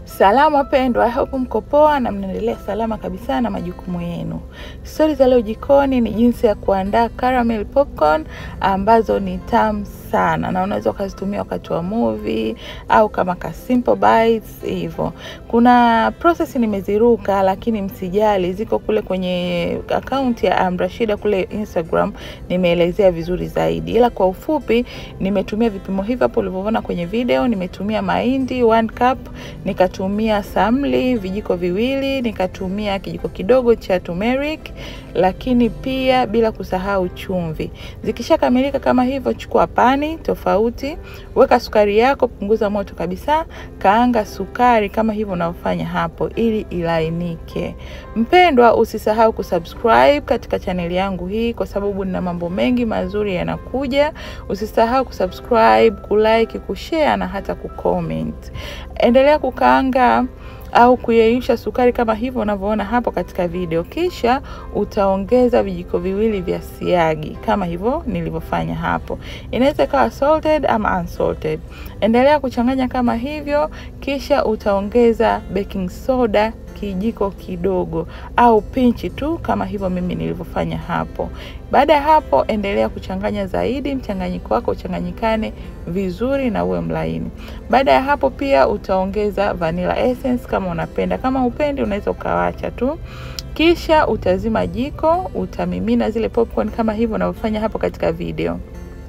Salama wapendwa, I hope mko poa na mnaendelea salama kabisa na majukumu yenu. Stori za leo jikoni ni jinsi ya kuandaa caramel popcorn ambazo ni tamu sana na unaweza ukazitumia wakati wa movie au kama ka simple bites hivyo. Kuna process nimeziruka, lakini msijali, ziko kule kwenye akaunti ya Amrashida kule Instagram, nimeelezea vizuri zaidi, ila kwa ufupi nimetumia vipimo hivi hapo ulivyoona kwenye video. Nimetumia mahindi 1 cup, nikatumia samli vijiko viwili, nikatumia kijiko kidogo cha turmeric, lakini pia bila kusahau chumvi. Zikishakamilika kama hivyo, chukua pani tofauti, weka sukari yako, punguza moto kabisa, kaanga sukari kama hivyo unavyofanya hapo, ili ilainike. Mpendwa, usisahau kusubscribe katika chaneli yangu hii, kwa sababu nina mambo mengi mazuri yanakuja. Usisahau kusubscribe, kulike, kushare na hata kucomment. Endelea kukaanga au kuyeyusha sukari kama hivyo unavyoona hapo katika video, kisha utaongeza vijiko viwili vya siagi kama hivyo nilivyofanya hapo. Inaweza ikawa salted ama unsalted. Endelea kuchanganya kama hivyo, kisha utaongeza baking soda kijiko kidogo au pinchi tu kama hivyo mimi nilivyofanya hapo. Baada ya hapo, endelea kuchanganya zaidi, mchanganyiko wako uchanganyikane vizuri na uwe mlaini. Baada ya hapo, pia utaongeza vanilla essence kama unapenda. Kama upendi, unaweza ukawacha tu. Kisha utazima jiko, utamimina zile popcorn kama hivyo unavyofanya hapo katika video.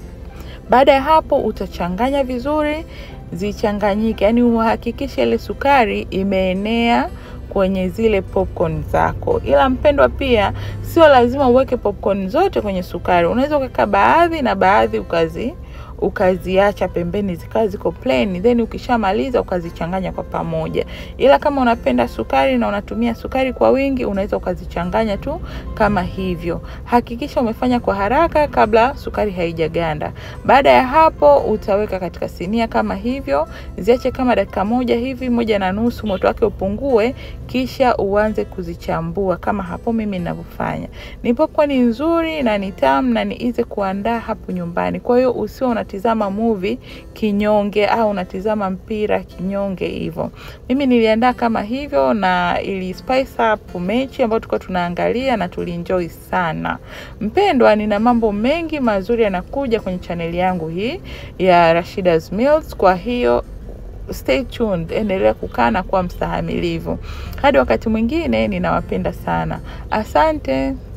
Baada ya hapo, utachanganya vizuri, zichanganyike, yaani uhakikishe ile sukari imeenea kwenye zile popcorn zako. Ila mpendwa, pia sio lazima uweke popcorn zote kwenye sukari. Unaweza ukaweka baadhi na baadhi ukazi ukaziacha pembeni zikawa ziko plain, then ukishamaliza ukazichanganya kwa pamoja. Ila kama unapenda sukari na unatumia sukari kwa wingi, unaweza ukazichanganya tu kama hivyo. Hakikisha umefanya kwa haraka kabla sukari haijaganda. Baada ya hapo, utaweka katika sinia kama hivyo, ziache kama dakika moja hivi, moja na nusu, moto wake upungue, kisha uanze kuzichambua kama hapo mimi ninavyofanya. Ni popcorn nzuri na ni tamu na ni easy kuandaa hapo nyumbani. Kwa hiyo usio unatizama movie kinyonge au unatizama mpira kinyonge hivyo. Mimi niliandaa kama hivyo na ili spice up mechi ambayo tulikuwa tunaangalia na tulienjoy sana. Mpendwa, nina mambo mengi mazuri yanakuja kwenye chaneli yangu hii ya Rashida's Meals, kwa hiyo stay tuned, endelea kukaa na kuwa mstahamilivu. Hadi wakati mwingine, ninawapenda sana. Asante.